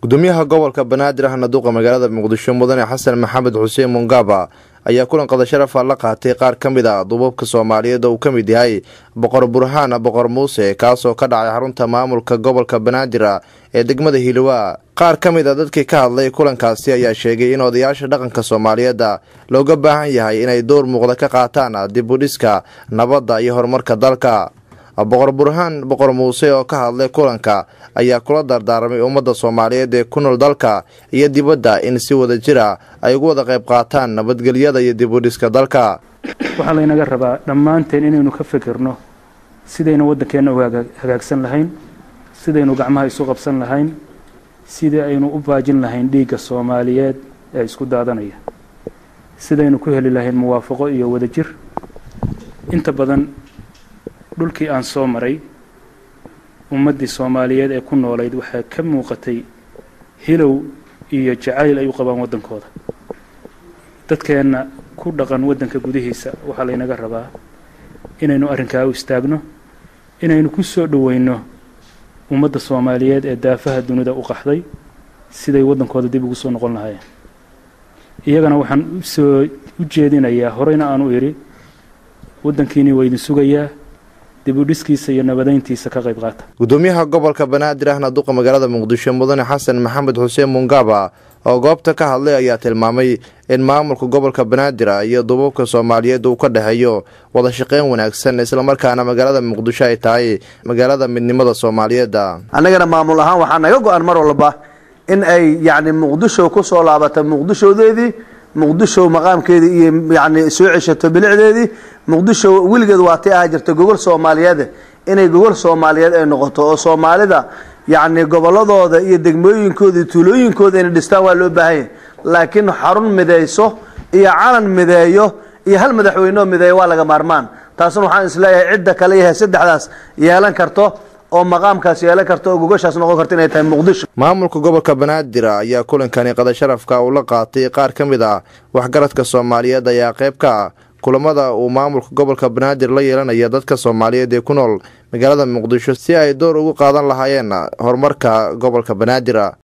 gudoomiyaha gobolka banaadir ahna duqa magaalada muqdisho mudane xasan maxamed xuseen mungaba ayaa kulan qada sharafa la qaatay qaar ka mid a duubabka soomaaliyeed oo uu ka mid yahay boqor burhaan boqor muuse kaasoo ka dhacay xarunta maamulka gobolka banaadir ee degmada hiilowaa qaar ka mid a dadkii ka hadlay kulankaasi ayaa sheegay in odayaasha dhaqanka soomaaliyeedda looga baahan yahay inay door muuqda ka qaataan dib u dhiska nabadda iyo horumarka dalka boqor burhaan boqor muuse oo ka hadlay kulanka ayaa kula dardaarmay ummadda soomaaliyeed ee ku nool dalka iyo dibadda in si wada jira ay ugu wada qayb qaataan nabadgelyada iyo dib u dhiska dalka waxaa laynaga rabaa dhammaanteen inaynu ka fikirno sidaynu waddankeenna u hagaagsan lahayn sidaynu gacmaha isu qabsan lahayn sidii aynu u baajin lahayn dhiigga soomaaliyeed ee isku daadanaya sidaynu ku heli lahayn muwaafaqo iyo wadajir inta badan dhulkii aan soo maray ummaddii soomaaliyeed ee ku noolayd waxaa ka muuqatay hilow iyo jacayl ay u qabaan waddankooda dadkeenna ku dhaqan waddanka gudihiisa waxaa laynaga rabaa inaynu arrinkaa u istaagno inaynu ku soo dhoweyno ummadda soomaaliyeed ee daafaha dunida u qaxday siday waddankooda dib ugu soo noqon lahaayeen iyagana waxaan usoo u jeedinayaa horeyna aan u idhi waddankiinii waa idin sugayaa dibudhiskiisa iyo nabadayntiisa ka qayb qaata gudoomiyaha gobolka banaadir ahna duqa magaalada muqdisho mudane xasan maxamed xuseen mungaba oo goobta ka hadlay ayaa tilmaamay in maamulka gobolka banaadir iyo duubabka soomaaliyeed uu ka dhexeeyo wada shaqeyn wanaagsan islamarkaana magaalada muqdisho ay tahay magaalada midnimada soomaaliyeedda annagana maamul ahaan waxaa naga go-an mar walba in ay yacni muqdisho ku soo laabata muqdishoodeedii muqdisho maqaamkeedii iyo yani soo ceshato bilicdeedii muqdisho weligeed waatay ahaa jirta gogol soomaaliyeed inay gogol soomaaliyeed ay noqoto oo soomaalida yacni goboladooda iyo degmooyinkooda iyo tuulooyinkooda inay dhistaan waa loo baahan yahay laakiin xarun midayso iyo calan mideeyo iyo hal madaxweyneo mideeyo waa laga maarmaan taasna waxaan isleeyahay cidda kale yahay saddexdaas yeelan karto oo maqaamkaas yeelan karto oo gogoshaas noqon karto inay tahay muqdisho maamulka gobolka banaadir ayaa kulankani qada sharafka uu la qaatay qaar ka mid ah waxgaradka soomaaliyeed ayaa qayb ka ah kulamada uu maamulka gobolka banaadir la yeelanaya dadka soomaaliyeed ee ku nool magaalada muqdisho si ay door ugu qaadan lahaayeen horumarka gobolka banaadir